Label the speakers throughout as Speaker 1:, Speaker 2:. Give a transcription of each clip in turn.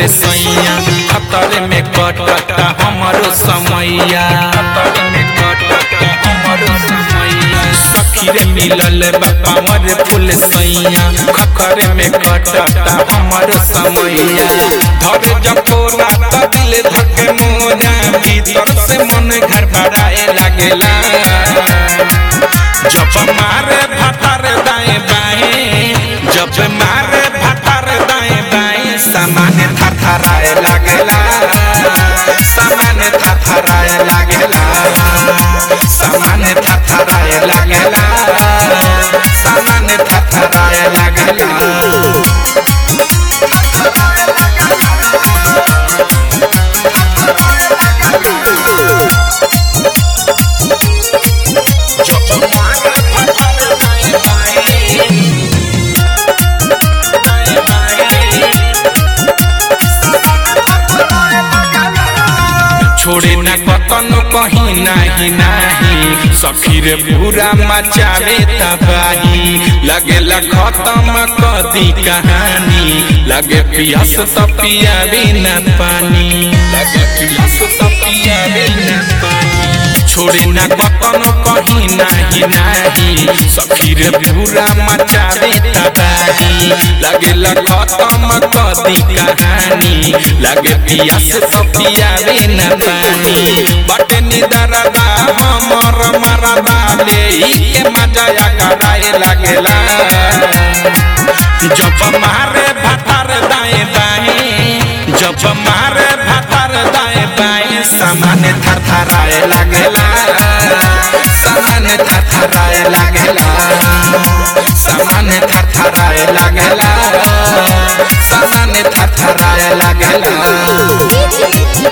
Speaker 1: फूल सैया खतर में कटता हमारो समैया खतर में कटता हमारो समैया सखी रे मिलल बा पावर फूल सैया खतर में कटता हमारो समैया धर जकोरा त दिल धके मोरा भीतर से मन घर भराए लागेला जब मारे भतर दाएं बाएं जब मारे भतर दाएं बाएं सामान थरथराए लागेला सामान थरथराए लागेला सामान थरथराए लागेला सामान थरथराए लागेला जब मारे भतर दाएं बाएं छोड़े न कतन कहीं नाही नाही सखी रे पूरा मचावे तबाही लगे खत्म कदी कहानी लगे पियास तो पियावे न पानी लगे पियास तो पियावे न पानी छोड़े न कतन कहीं नाही नाही सखी रे पूरा मचावे तबाही लगे खत्म कदी कहानी लगे पियास तो पियावे न पानी बटे निदरदा हमर मरदा ले के मजा कराए लागेला जब मारे भतर दाएं बाएं जब मारे भतर दाएं बाएं सामान थरथराए लागेला सामान थरथराए लागेला सामान थरथराए लागेला सामान थरथराए लागेला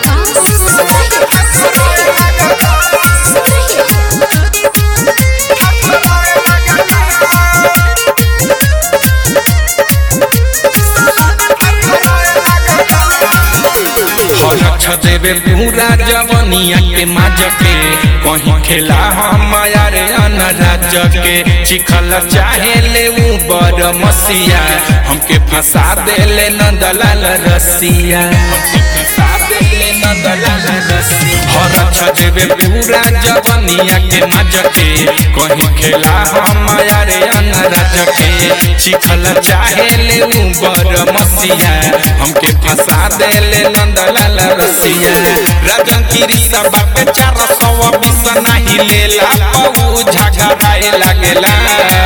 Speaker 1: हरछ देवे पूरा जवनिया के माज के कहीं खेला हम यार अनराज के चिखल चाहे ले ऊ बड़ मसिया हमके फंसा देले नंदलाल रसिया हमके फंसा देले नंदलाल रसिया हरछ देवे पूरा जवनिया के माज के कहीं खेला हम यार अनराज के चिखल चाहे ले ऊ बड़ मसिया हमके फंसा देले नंदलाल रसिया राजन गिरी सब पे चार सौ बीस नहीं लेला पऊ झगड़ाए लागेला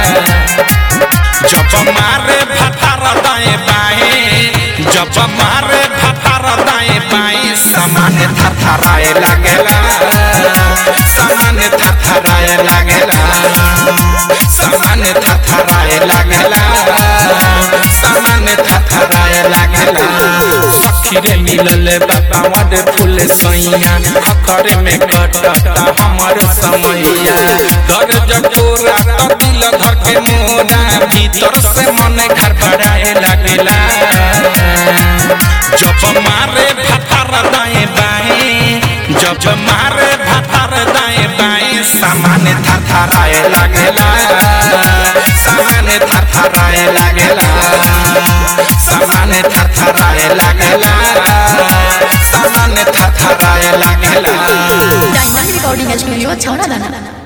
Speaker 1: जब मारे भथर दाएं बाएं जब मारे भथर दाएं बाएं सामान थरथराए लागेला सामान थरथराए लागेला सामान थरथराए लागेला सामान थरथराए लागेला सखी रे मिलल बाबा मड फूल सैया खतर में कटता हमर समैया दर जटोरा त दिल धर के मोरा भीतर से मन घर भराए लागेला जब मारे भथर दाएं बाएं जब मारे भथर दाएं बाएं सामान थरथराए लागेला सामान थरथराए लागेला सामान थरथराए लागेला सामान थरथराए लागेला
Speaker 2: डायमंड रिकॉर्डिंग स्टूडियो छौड़ा दाना